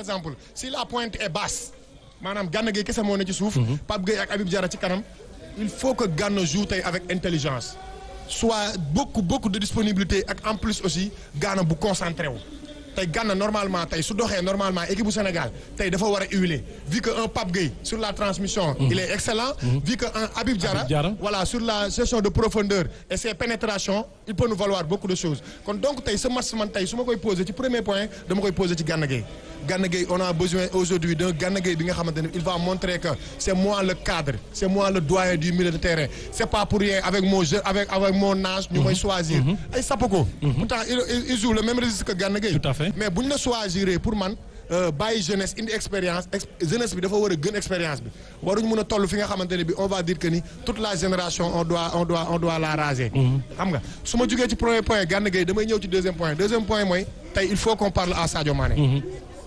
exemple si la pointe est basse maanaam Gana Gueye kese moo ne ci suuf. Pape Gueye ak Habib Diarra ci kanam. il faut que Gana joue tey avec intelligence soit beaucoup beaucoup de disponibilité ak en plus aussi Gana bu concentré wu. tey Gana normalement tey su doxee normalement équipe bu Sénégal tey dafa war a huiler vu que un Pape Gueye sur la transmission. il est excellent. vu que un Habib Diarra Habib Diarra. voilà sur la gestion de profondeur et ses pénétrations il peut nous valoir beaucoup de choses kon donc tey ce match man tey su ma koy posé ci premier point dama koy posé ci Gana Gueye Gana Gueye on a besoin aujourd'hui d'un Gana Gueye bi nga xamante ne il va montrer que c'est moi le cadre c'est moi le doyen du milieu de terrain c'est pas pour rien avec mon jeu avec avec mon âge ñu may choisir ay Sapoko pourtant il, il il joue le même registre que Gana Gueye Tout à fait. mais bu ñu la choisir pour man euh, bàyyi jeunesse indi expérience ex- jeunesse bi dafa war a gën expérience bi waruñu mën a toll fi nga xamante ne bi on va dire que ni toute la génération on doit on doit on doit la raser. xam nga su ma jugee ci premier point Gana Gueye damay ñëw ci deuxième point deuxième point mooy tey il faut qu'on parle à Sadio Mané.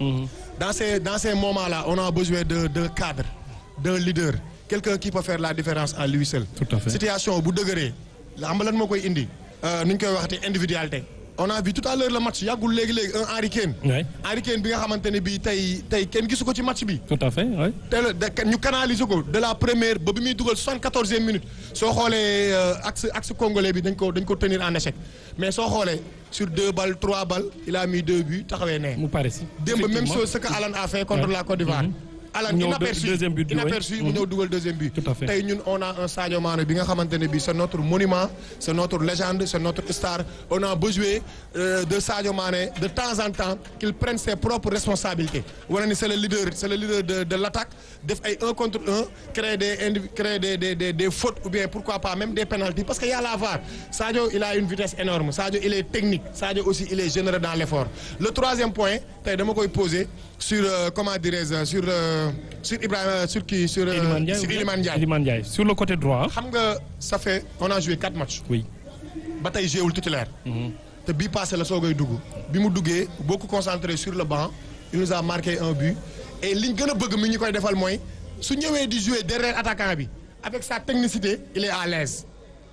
dans ces dans ces moments là on a besoin de d'un cadre d'un leader quelqu'un qui peut faire la différence à lui seul. Tout à fait. situation bu dëgëree la xam nga lan moo koy indi. ni ñu koy waxati individualité. on a vu tout à l'heure le match yàggul léegi léegi un Harry Kane. Ouais. Harry Kane bi nga xamante ne bii tey tey kenn gisu ko ci match bi. tout à fait oui. teel da ñu canaliser ko de la première ba bi muy dugal soixante-quatorzième minute soo xoolee euh, axe axe congolais bi dañ ko dañ ko tenir en échec mais soo xoolee sur deux balles trois balles il a mis deux buts taxawee ne. mu pare si. démb même Effectivement. chose ce que Alan a fait contre Ouais. la Côte d'Ivoire. Alan Mu ñëw inaperçu deux- deuxième but bi, inaperçu ouais. mu ñëw dugal deuxième but. Tout à fait. tey ñun on a un Sadio Mané bi nga xamante ne bii c'est notre monument c'est notre légende c'est notre star on a besoin euh, de Sadio Mané de temps en temps qu'il prenne ses propres responsabilités. wane ni c'est le leader c'est le leader de de l'attaque def ay un contre un créer des indiv créer des des des des fautes ou bien pourquoi pas même des pénaltys parce que y a la VAR Sadio il a une vitesse énorme Sadio il est technique Sadio aussi il est généreux dans l'effort le troisième point tey dama koy poser sur euh, comment dirais-je sur euh, sur Ibrahima sur kii sur euh, Iliman Ndiaye. sur ou bien? Iliman Ndiaye Iliman Ndiaye. sur le côté droit. xam nga ça fait on a joué quatre matchs oui. ba tey jéewul titulaire te bii passé la soogay dugg bi mu duggee beaucoup concentré sur le banc il nous a marqué un but et liñ gën a bëgg mi ñu koy defal mooy su ñëwee di jouer derrière attaquant bi avec sa technicité il est à l'aise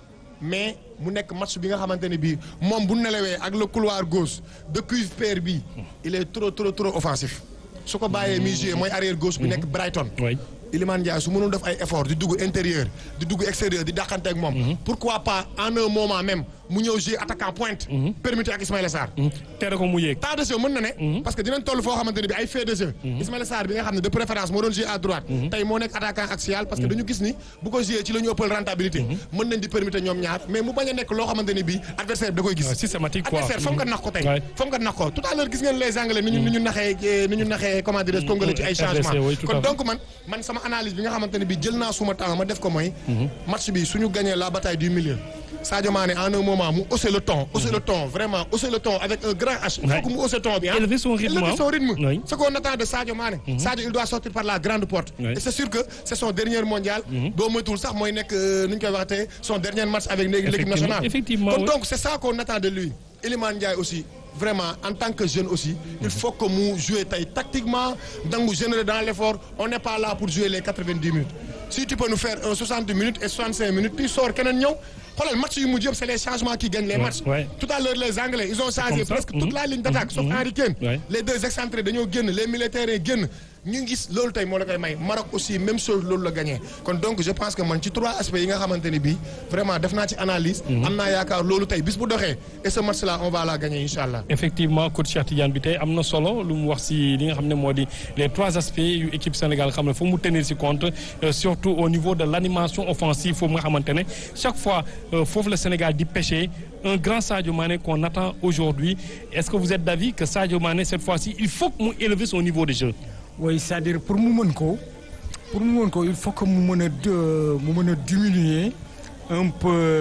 mais mu nekk match bi nga xamante ne bii moom bu nelawee ak le couloir gauche de cuivre pair bi il est trop trop trop offensif su ko bàyyee muy jouer mooy arrière gauche bi nekk Brighton oui. Iliman Ndiaye su mënul def ay effort di dugg intérieur di dugg extérieur di dàqante ak moom. pourquoi pas en un moment même mu ñëw jouer attaquant pointe. permuté ak Ismaïla Sarr. tere ko mu yéeg. temps de jeu mën na ne. parce que dinañ toll foo xamante ne bi ay fait de jeu. Ismaïla Sarr bi nga xam ne de préférence moo doon jouer à droite. tey moo nekk attaquant axial parce que dañu gis ni bu ko jouer ci la ñu ëppal rentabilité. mën nañ di permuté ñoom ñaar mais mu bañ a nekk loo xamante ne bii adversaire bi da koy gis. Ouais, systématique quoi. adversaire foog nga nax ko tey. Ouais. foog nga nax ko tout à l'heure gis ngeen les anglais ni ñu ni ñu naxee eh, ni ñu naxee comment dirais-je congolais ci ay RDC, changements. oui, tout à kon fait. donc man man sama analyse bi nga xamante ne bii jël naa suma temps ma def ko mooy. match bi suñu gagné la bataille du milieu. Sadio Mané en un moment mu hausser le ton hausser le ton vraiment hausser le ton avec un grand H. il faut Ouais. que mu hausser ton bi ah. Élever son rythme, élever hein. son rythme. Oui. ce qu'on attend de Sadio Mané. Sadio il doit sortir par la grande porte. Oui. et c'est sûr que c'est son dernier mondial. doo moytuwul sax mooy nekk euh, nu ñu koy waxatee son dernier match avec l'équipe Effectivement, nationale. effectivement, kon oui. donc c'est ça qu'on attend de lui Iliman Ndiaye aussi vraiment en tant que jeune aussi il faut que mu jouer tey tactiquement dangu généreux dans l'effort on n'est pas là pour jouer les 90 minutes si tu peux nous faire un 60 minutes et 65 minutes tu sors keneen ñëw xoolal match yu mujj yëpp c'est les changements qui gagnent les Ouais, matchs ouais. tout à l'heure les anglais ils ont changé comme ça. presque Mhm. toute la ligne d'attaque sauf Harry Kane Ouais. les deux excentrés dañoo génn les militaires génn ñu gis loolu tey moo la koy may Maroc aussi même chose loolu la gagné kon donc je pense que man ci trois aspects yi nga xamante ne bii vraiment def naa ci analyse am naa yaakaar loolu tey bis bu doxee et ce match là on va la gagner incha allah effectivement coach Cheikh Tidiane bi tey am na solo lu mu wax ci li nga xam ne moo di les trois aspects yu équipe Sénégal xam ne foo mu tenir ci compte euh, surtout au niveau de l'animation offensive foofu nga xamante ne chaque fois euh, foofu le Sénégal di pêcher un grand Sadio Mané qu'on attend aujourd'hui est-ce que vous êtes d'avis que Sadio Mané cette fois-ci il faut que mu élever son niveau de jeu oui c'est-à-dire pour mu mën ko pour mu mën ko il faut que mu mën a de- mu mën a diminuer un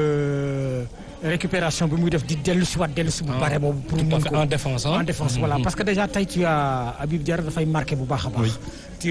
peu récupération bi muy def di dellu si waat dellu si bu bare boobu pour mu tout à mën fait ko en défense hein? en défense voilà parce que déjà tey tu as Habib Diarra dafay marqué bu baax a baax. Oui. tu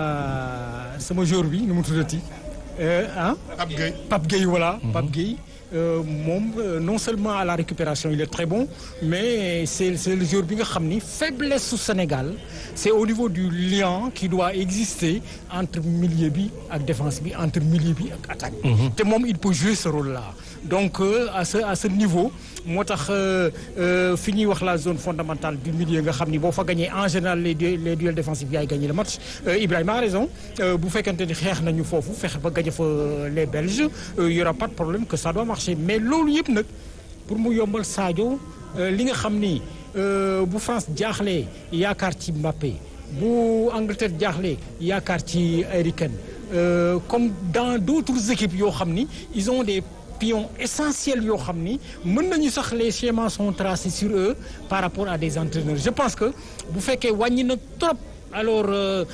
as sama joueur bi nu mu tuddati ah. Pape Gueye Pape Gueye voilà. Pape Gueye euh, moom euh, non seulement à la récupération il est très bon mais c'est c'est le joueur bi nga xam ni faiblesse su Sénégal c'est au niveau du lien qui doit exister entre milieu bi ak défense bi entre milieu bi ak attaque bi. te moom il peut jouer ce rôle-là donc euh, à ce à ce niveau moo tax fi ñuy wax la zone fondamentale du milieu nga xam ni boo fa gagné en général les les duels défensifs yaay gagné le match Ibrahima a raison bu fekkente ni xeex nañu foofu fexe ba gagné fa les Belges il y aura pas de problème que ça doit marcher mais loolu yëpp nag pour mu yombal Sadio li nga xam ni bu France jaaxlee yaakaar ci Mbappé bu Angleterre jaaxlee yaakaar ci Harry Kane comme dans d'autres équipes yoo xam ni ils ont des pions essentiels yoo xam ni mën nañu sax les schémas sont tracés sur eux par rapport à des entraîneurs je pense que bu fekkee wàññi na trop alors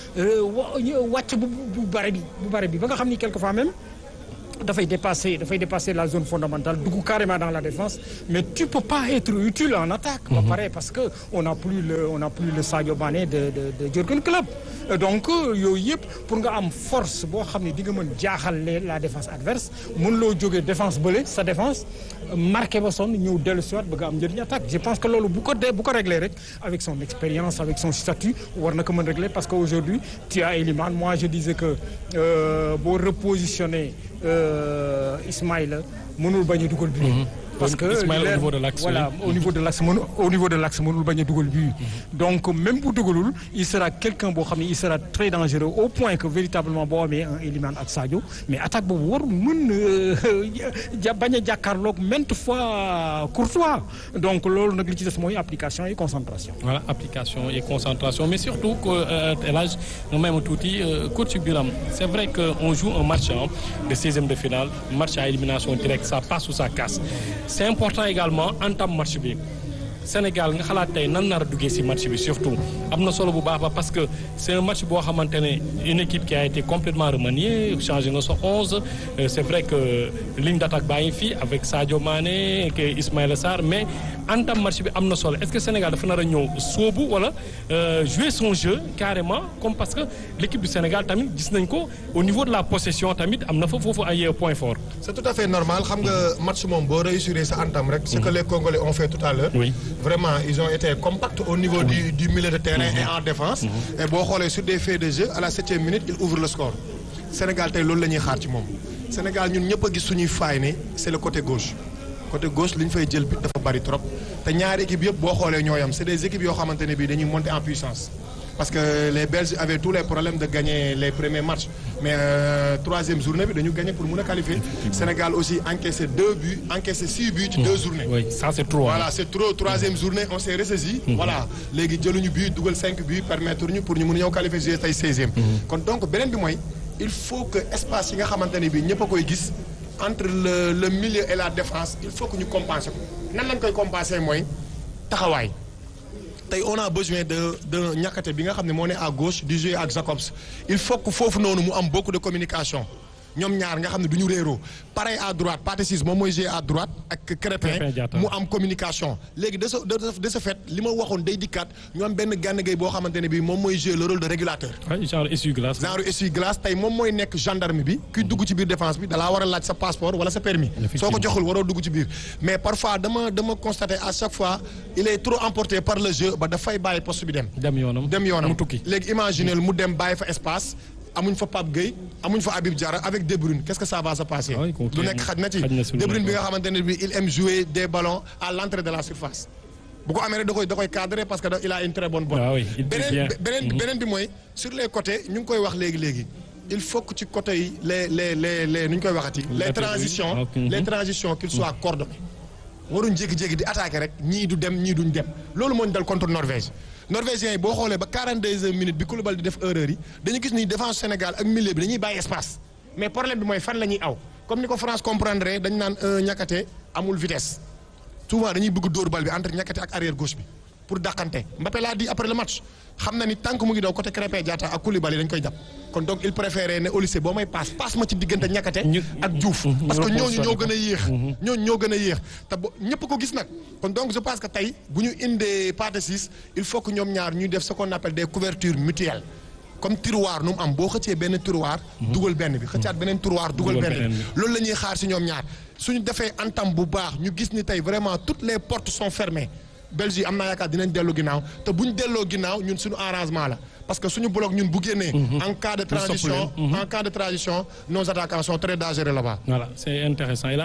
wàcc bu bu bare bi bu bare bi ba nga xam ni quelquefois même dafay dépasser dafay dépasser la zone fondamentale dugg carrément dans la défense mais tu peux pas être utile en attaque. ba pare parce que on n'a plus le on n'a plus le Sadio Mané de de de Jürgen Klopp donc yooyu yëpp pour nga am force boo xam ne di nga mën jaaxal la défense adverse mën loo jógee défense bële sa défense marqué ba sonn ñëw dellu si waat bëgg am njëriñ attaque je pense que loolu bu ko bu ko réglé rek avec son expérience avec son statut war na ko mën régler parce que aujourd'hui tu as Elimane moi je disais que boo repositionner Ismaïla mënul bañ a dugal but parce que Ismaïla au niveau de l'axe voilà au niveau de l'axe mënu au niveau de l'axe mënul bañ a dugal but donc même bu dugalul il sera quelqu'un boo xam ne il sera très dangereux au point que véritablement boo amee un Elimane ak Sadio mais attaque boobu war mën ja bañ a jàkkaarloog maintes fois Courtois donc loolu nag li ci des mooy application et concentration voilà application et concentration mais surtout que El Hadj nga may ma tuuti coach Biram c'est vrai que on joue un match de seizième de finale match à élimination directe ça passe ou ça casse c'est important également entame match bi Sénégal nga xalaat tey nan nar a duggee ci match bi surtout am na solo bu baax ba parce que c'est un match boo xamante ne une équipe qui a été complètement remaniée changé na sa onze c'est vrai que ligne d'attaque baa ngi fii avec Sadio Mané ak Ismaïla Sarr mais entame match bi am na solo est-ce que Sénégal dafa nar a ñëw sóobu wala jouer son jeu carrément comme parce que l'équipe du Sénégal tamit gis nañ ko au niveau de la possession tamit am na fa foofu ay points forts. c'est tout à fait normal xam nga match moom boo réussir sa entame rek. ce que les Congolais ont fait tout à l'heure oui. vraiment ils ont été compacts au niveau du du milieu de terrain et en défense. et boo xoolee sur des faits de jeu à la septième minute il ouvre le score. Sénégal tey loolu la ñuy xaar ci moom Sénégal ñun ñëpp a gis suñuy faay ne c'est le côté gauche côté gauche li ñu fay jël bi dafa bari trop te ñaari équipes yëpp boo xoolee ñoo yam c'est des équipes yoo xamante ne bii dañuy monter en puissance. parce que les Belges avaient tous les problèmes de gagner les premiers matchs mais euh, troisième journée bi dañu gagner pour mun a qualifier Sénégal aussi encaissé deux buts encaissé six buts ci deux journées. oui ça c'est trop. voilà c'est trop troisième journée on s'est ressaisi. voilà léegi jëluñu but dugal cinq buts permettre ñu pour ñu mun a ñëw qualifier jouer tey seizième. kon donc beneen bi mooy il faut que espace yi nga xamante ne bii ñëpp a koy gis entre le le milieu et la défense il faut que ñu compenser ko nan lañ koy compenser mooy taxawaay. tey on a besoin de de ñàkkate bi nga xam ne moo ne à gauche du jouer ak Jacobs il faut que foofu noonu mu am beaucoup de communication ñoom ñaar nga xam ne du ñu réeroo pareil à droite Pathé Ciss moom mooy jouer à droite ak Crépin mu am communication léegi de ce de ce fait li ma waxoon day dikkaat ñu am benn Gana Gueye boo xamante ne bii moom mooy jouer le rôle de régulateur. genre essuie-glace. genre essuie-glace tey moom mooy nekk gendarme bi kuy dugg ci biir défense bi dalaa war a laaj sa passeport wala sa permis soo ko joxul waroo dugg ci biir mais parfois dama dama constater à chaque fois il est trop emporté par le jeu ba dafay bàyyi poste bi dem. dem yoonam dem yoonam mu tukki. léegi imaginez mu dem bàyyi fa espace. amuñ fa Pape Gueye amuñ fa Habib Diarra avec De Bruyne qu'est-ce que ça va se passer. du nekk xaj na ci De Bruyne bi nga xamante ne bi il aime jouer des ballons à l'entrée de la surface. bu ko amee rek da koy da koy cadrer parce que il a une très bonne botte. ah oui il beneen beneen beneen bi mooy sur les côtés ñu ngi koy wax léegi léegi. il faut que ci côté yi les les les les nu ñu koy waxati. les transitions les transitions qu'ils soient coordonnés. waruñ jékki-jékki di attaquer rek ñii du dem ñii duñ dem loolu moo ñu dal contre Norvège. Norvégiens yi boo xoolee ba 42 minutes bi Koulibaly di def erreur yi dañu gis ni défense Sénégal ak milieu bi dañuy bàyyi espace mais problème bi mooy fan la ñuy aw comme ni ko France comprendre dañ naan ñàkkate amul vitesse souvent dañuy bëgg dóor bal bi entre ñàkkate ak arrière gauche bi pour dàqante Mbappé l'a dit après le match xam na ni tant que mu ngi daw côté Krépin Diatta ak Koulibaly dañ koy jàpp kon donc il préférait ne au lycée boo may passe passe ma ci diggante ñàkkate ak Diouf parce que ñooñu ñoo gën a yéex ñooñu ñoo gën a yéex te bo ñëpp ko gis nag kon donc je pense que tey bu ñu indee Pathé Ciss il faut que ñoom ñaar ñuy def ce qu'on appelle des couvertures mutuelles comme tiroir nu mu am boo xëccee benn tiroir dugal benn bi xëccaat beneen tiroir dugal benn bi loolu la ñuy xaar ci ñoom ñaar suñu defee entame bu baax ñu gis ni tey vraiment toutes les portes sont fermées Belgique am naa yaakaar dinañ dellu ginnaaw te bu ñu delloo ginnaaw ñun suñu arrangement la parce que suñu bloc ñun bu génnee. en cas de transition en cas de transition nos attaquants sont très dangereux là-bas. voilà c'est intéressant El Hadj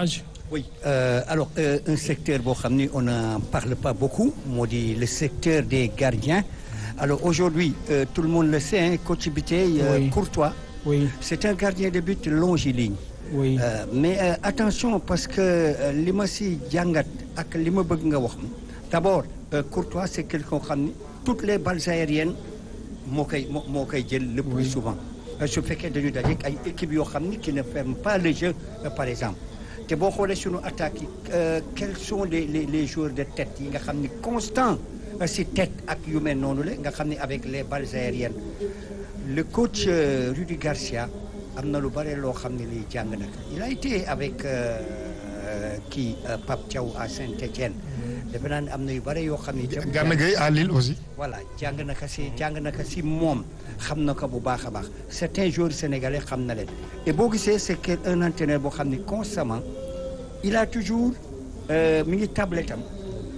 Oui, euh, alors euh, un secteur boo xam ni on n'en parle pas beaucoup moo di le secteur des gardiens alors aujourd'hui euh, tout le monde le sait hein, coach Biteye euh, Oui. Courtois oui c'est un gardien de but longiligne oui Euh, mais euh, attention parce que euh, li ma si jàngat ak li ma bëgg nga wax ma d'abord euh, Courtois c'est quelqu'un xam ni toutes les balles aériennes moo koy moo moo koy jël le plus souvent Euh, su fekkee dañu dajeek ay équipes yoo xam ni qui ne ferment pas le jeu euh, par exemple te boo xoolee sunu attaques yi euh, quels sont les les les joueurs de tête yi nga xam ni constant euh, si tête ak yu mel noonu la nga xam ni avec les balles aériennes le coach euh, Rudy Garcia am na lu bare loo xam ne lii jàng na ko il a été avec euh, euh, kii euh, Pape Thiaw à Saint-Étienne defe naa ne am na yu bare yoo xam ne itam Gana Gueye à Lille aussi. voilà jàng na ko si jàng na ko si moom xam na ko bu baax a baax certains joueurs sénégalais xam na leen et boo gisee c'est que un entraîneur boo xam ne constamment il a toujours euh, mi ngi tablette am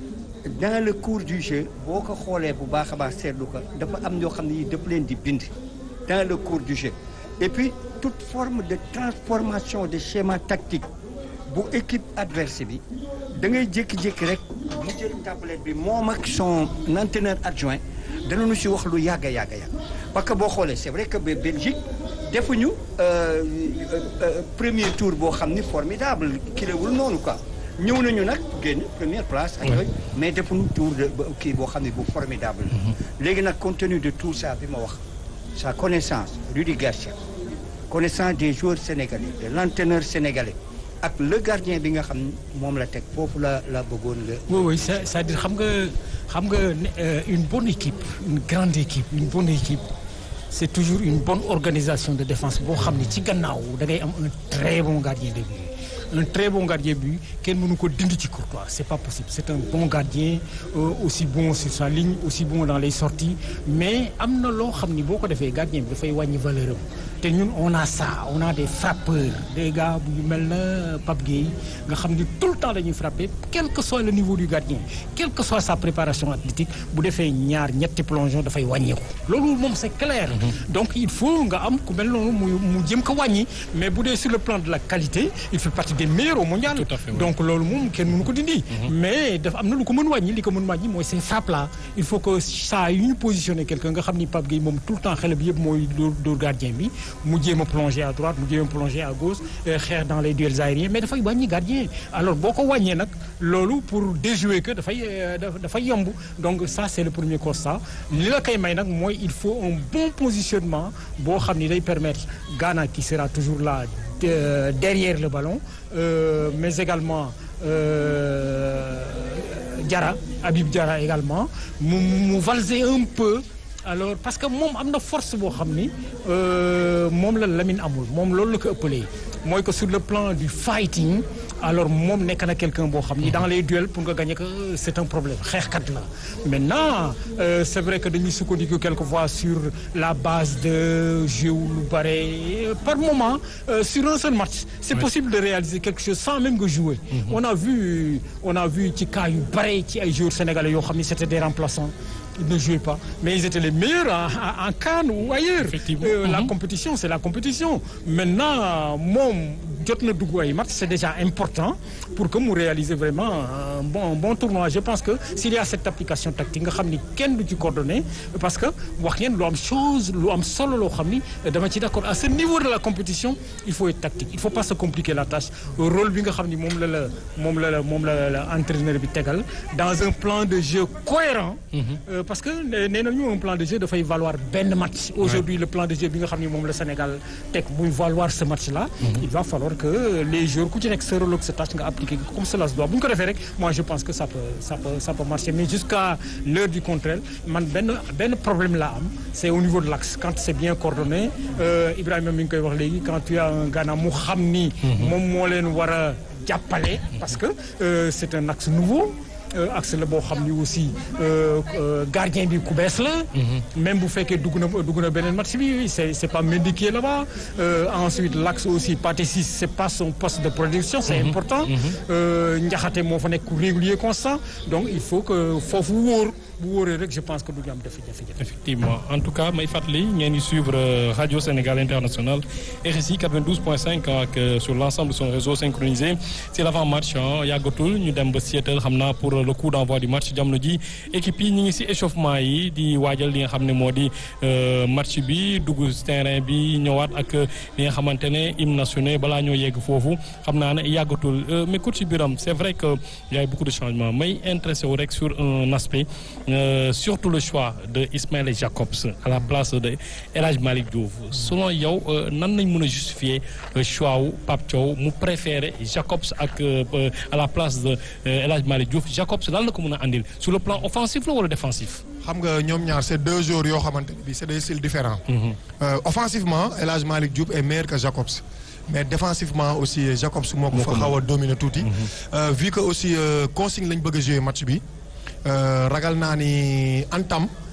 dans le cours du jeu boo ko xoolee bu baax a baax seetlu ko dafa am yoo xam ne yi daf leen di bind dans le cours du jeu et puis toute forme de transformation de schéma tactique bu équipe adverse bi da ngay jékki-jékki rek mu jël tablette bi moom ak son entraîneur adjoint danañu si wax lu yàgg a yàgg a yàgg parce que boo xoolee c'est vrai que ba Belgique defuñu euh, euh, euh, premier tour boo xam ni formidable kilewul noonu quoi ñëw nañu nag génn première place ak yooyu mais defuñu tour de ba- kii boo xam ne bu formidable la léegi nag compte tenu de tout ça bi ma wax sa connaissance Rudy Garcia connaissance des joueurs sénégalais de l'entraîneur sénégalais ak le gardien bi nga xam ne moom la teg foofu la la bëggoon nga oui oui c'est- c'est-à-dire xam nga xam nga ne- euh, une bonne équipe une grande équipe une bonne équipe c'est toujours une bonne organisation de défense boo xam ne ci gannaaw da ngay am un très bon gardien de but un très bon gardien de but kenn mënu ko dindi ci Courtois c'est pas possible c'est un bon gardien euh, aussi bon sur sa ligne aussi bon dans les sorties mais am na loo xam ni boo ko defee gardien bi dafay wàññi valeur am te ñun on a ça on a des frappeurs des gars yu mel na Pape Gueye nga xam ni tout le temps dañuy frapper quel que soit le niveau du gardien quelle que soit sa préparation athlétique bu defee ñaar ñetti plongeon dafay wàññeeku loolu moom c'est clair donc il faut nga am ku mel noonu mu mu jëm ko wàññi mais bu dee sur le plan de la qualité il fait partie des meilleurs au mondial Tout à fait, oui. donc loolu moom kenn mënu ko dindi mais dafa am na lu ko mën wàññi li ko mën wàññi mooy ces frappes là il faut que saa yu ñu positionné quelqu'un nga xam ni Pape Gueye moom tout le temps xel bi yëpp mooy dóor dóor gardien bi mu jéem a plonger à droite mu jéem a plonger à gauche euh, xeex dans les duels aériens mais dafay wàññi gardien alors boo ko wàññee nag loolu pour déjouer que dafay euh, daf- dafay yomb donc ça c'est le premier constat li la koy may nag mooy il faut un bon positionnement boo xam ni day permettre Ghana qui sera toujours là de- derrière le ballon euh, mais également euh, Diarra Habib Diarra également mu mu valser un peu alors parce que moom am na force boo xam ni euh, moom la Lamine amul moom loolu la ko ëppalee mooy que sur le plan du fighting alors moom nekk na quelqu'un boo xam ni dans les duels pour nga gagner que c'est un problème xeexkat la maintenant euh, c'est vrai que dañuy sukkandiku quelquefois sur la base de jeu lu bare par moment euh, sur un seul match c'est possible de réaliser quelque chose sans même que jouer on a vu on a vu ci cas yu bare ci ay joueurs sénégalais yoo xam ni c'était des remplaçants ils ne jouaient pas mais ils étaient les meilleurs en, en, en CAN ou ailleurs Effectivement. Euh, la Mhm. compétition c'est la compétition maintenant moom jot na dugg ay match c'est déjà important pour que mu réaliser vraiment un bon un bon tournoi je pense que s'il y a cette application tactique nga xam ni kenn du ci coordonné parce que wax ngeen lu am chose lu am solo loo xam ni dama ci d'accord à ce niveau de la compétition il faut être tactique il faut pas se compliquer la tâche rôle bi nga xam ni moom la la moom la la moom la la entraîneur bi tegal dans un plan de jeu cohérent Euh, parce que nee nee nañu un plan de jeu dafay valoir benn match aujourd'hui le plan de jeu bi nga xam ni moom la Sénégal teg muy valoir ce match là il va falloir que les joueurs ku ci nekk sa rôle ak sa tâche nga appliquer ko comme cela se doit bu ñu ko defee rek moi je pense que ça peut ça peut ça peut marcher mais jusqu'à l'heure du contraire man benn benn problème la am c'est au niveau de l'axe quand c'est bien coordonné euh, Ibrahima mi ngi koy wax léegi quand tu as un Ghana mu xam ni moom moo leen war a jàppale parce que euh, c'est un axe nouveau Euh, axe la boo xam ni aussi euh, euh, gardien bi ku bees la. même bu fekkee dugg na dugg na beneen match bi c'est c'est pas Mendy qui est là-bas. Euh, ensuite l'axe aussi Pathé Ciss c'est pas son poste de production c'est important. Euh, Ndiakhate moo fa nekk régulier constant donc il faut que foofu wóor bu wóoree rek je pense que du ñu am jafe-jafe. effectivement en tout cas may fàttali ngeen di suivre radio Sénégal international RSI 92.5 ak sur l'ensemble de son réseau synchronisé c'est l'avant-match yàggatul ñu dem ba Seattle xam naa pour le coup d'envoi du match jamono ji équipe yi ñu ngi ci échauffement yi di waajal li nga xam ne moo di match bi dugg terrain bi ñëwaat ak li nga xamante ne hymne national balaa ñoo yegg foofu xam naa ne yàggatul mais coach Birame c'est vrai que y a beaucoup de changements may intéressé wu rek sur un aspect euh, surtout le choix de Ismaël Jacobs à la place de El Hadj Malick Diouf selon yow nan nañ mën a justifier choix wu Pape Thiaw mu préféré Jacobs ak à la place de El Hadj Malick Diouf Jacobs lan la ko mën a andil sur le plan offensif la wala défensif. xam nga ñoom ñaar c'est deux joueurs yoo xamante ne bii c'est des styles différents. Euh, offensivement El Hadj Malick Diouf est meilleur que Jacobs. mais défensivement aussi Jacobs moo ko fa xaw a dominer tuuti. vu que aussi consigne lañ bëgg a jouer match bi ragal naa ni Antam